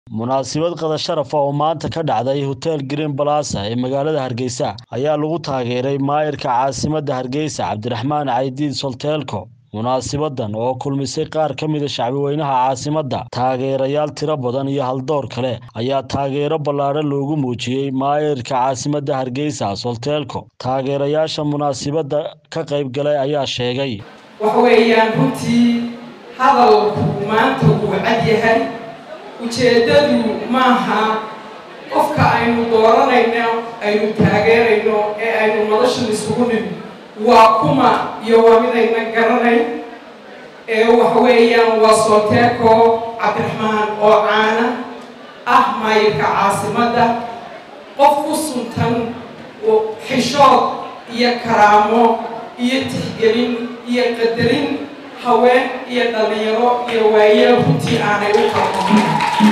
munaasabad qada sharaf ah oo maanta ka dhacday hotel green balasa ee magaalada hargeysa ayaa lagu taageeray maayirka caasimadda hargeysa cabdiraxmaan caydiid solteelko munaasabadan oo kulmisay qaar ka mida shacbiweynaha caasimadda taageerayaal tiro badan iyo haldoor kale ayaa taageero ballaadhan loogu muujiyey maayirka caasimadda hargeysa solteelko taageerayaasha munaasabadda ka qayb galay ayaa sheegay waxa weeyaan runtii hadalku maanta wuu cad yahay ujeeddadu maaha qofka aynu dooranayno aynu taageerayno ee aynu noloshan isugu nimi waa kuma iyo waa midayna garanayn ee waxa weeyaan waa sooteeko cabdiraxmaan oo caana ah maayirka caasimadda qof ku suntan xishood iyo karaamo iyo tixgelin iyo qadarin haween iyo dhallinyaro iyo waayeel runtii aanay u qalqamin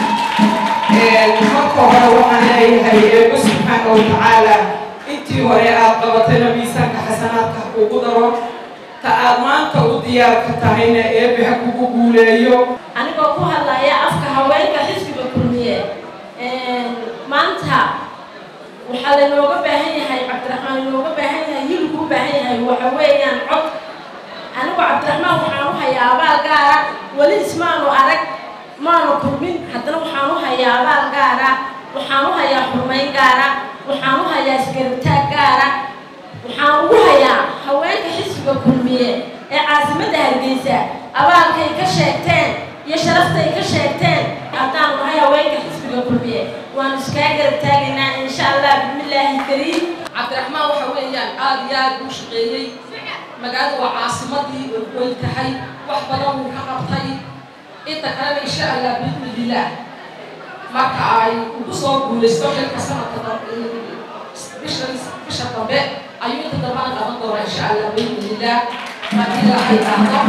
marka hore waxaan leeyahay eebo subxaana wa tacaala intii hore aad qabatayna miisaanka xasanaadka kugu daro ta aad maanta u diyaarka tahayna eebe ha kugu guuleeyo anigoo ku hadlaya afka haweenka xisbiga kulmiye maanta waxaa laynooga baahan yahay cabdiraxmaan inooga baahan yahay hilku u baahan yahay waxa weeyaan cod anigu cabdiraxmaan waxaan u hayaa abaal gaara weli ismaanu arag maanu kulmin haddana waxaan u hayaa abaal gaara waxaan u hayaa xurmayn gaara waxaan u hayaa isgarabtaag gaara waxaan ugu hayaa haweenka xisbiga kulmiye ee caasimadda hargeysa abaalkay ka sheegteen iyo sharaftay ka sheegteen haddaan nahay haweenka xisbiga kulmiye waanu iskaa garab taagaynaa insha allah bismillaahi kariim cabdiraxmaan waxa weeyaan aada iyo aada uu shaqeeyey magaalada waa caasimadii oo weyn tahay wax badan wuu ka qabtay inta kalena insha allah biidnillaah marka ay ugu soo guulaysto xilka sanadka bisha bisha dambe ayuu inta dambana qaban doonaa insha allah biidnillaah haddii ilaahay dhahdo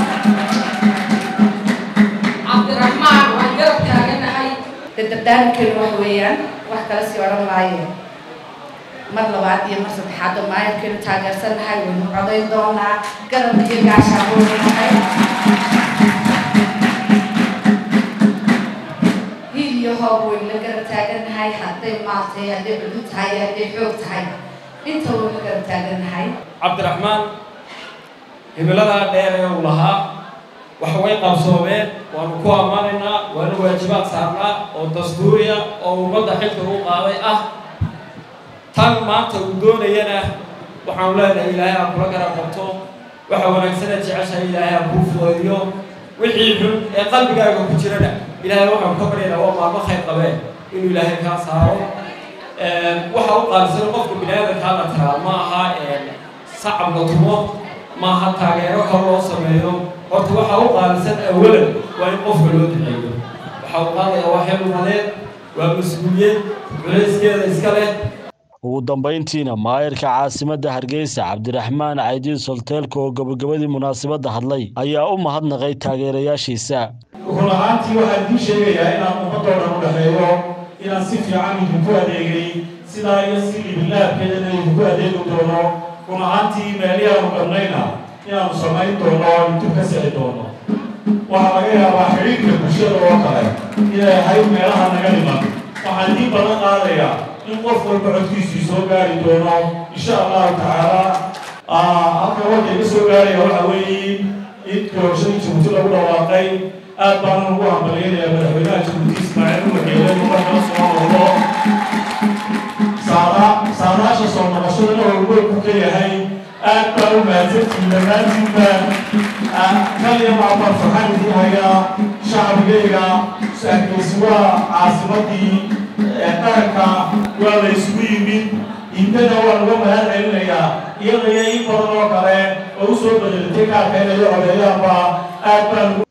cabdiraxmaan waan garab taaganahay dadardaarankeenu wax weeyaan wax kala sii odhan maaye mar labaad iyo mar saddexaad oo maayarkeenu taageersannahay waynu codayn doonaa garabka iyo gaashaa waynahay hiil iyo hoob waynu la garab taagannahay hadday maal tahay hadday cudud tahay hadday xoog tahay inta waynu la garab taagannahay cabdiraxmaan himiladaa dheer ee uu lahaa wax way qabsoomeen waanu ku ammaanaynaa waana waajibaad saarnaa oo dastuuriya oo ummadda xilka u qaaday ah tan maanta uu doonayana waxaanu leenahay ilaahay ha kula garab qabto waxa wanaagsana jeceshahay ilaahay ha kuu fudeediyo wixii xun ee qalbigaaga ku jirana ilaahay waxaanu ka baryaynaa waa maalmo khayr qabeen inuu ilaahay kaa saaro waxa u qaalisan qofka bini aadamkaa la tiraa ma aha sacab la tumo ma aha taageero kale loo sameeyo horta waxa u qaalisan awalan waa in qofka loo duceeyo waxa uu qaadayaa waa xil umadeed waa mas-uuliyad culayskeeda iska leh ugu dambayntiina maayirka caasimadda hargeysa cabdiraxmaan caydiid solteelka oo gabagabadii munaasabadda hadlay ayaa u mahadnaqay taageerayaashiisa run ahaantii waxaan idiin sheegayaa inaan ummadoo dhan u dhexeeyo inaan si fiican idinku adeegay sidaa iyo si libilaabkeedana idinku adeegi doono run ahaantii meelihii aanu qabnayna inaanu samayn doono intuu ka sixi doono waxaa laga yaabaa xidhiirka bulshada oo kale inay ahayd meelaha naga dhiman waxaan idiin badan qaadayaa in qof walba codkiisii soo gaari doono insha allahu tacaala halka warka iga soo gaaraya waxa weeye in doorashadii jabuuti lagu dhawaaqay aad baan ugu hambaliyanayaa madaxweynaha jabuuti ismaaciil umageele markaa soo noqdo saadaasha soo noqoshadana horweynku ka yahay aad baan u mahadsantiin dhammaantiinba kaliya maabaan farxan idin hayaa shacbigayga hargeysi waa caasimadii qaranka waa la isugu yimid intana waa laga mahad celinayaa iyada iyo in badan oo kale oo usoo bedelatay kaarka inay codeeyaanba aad baan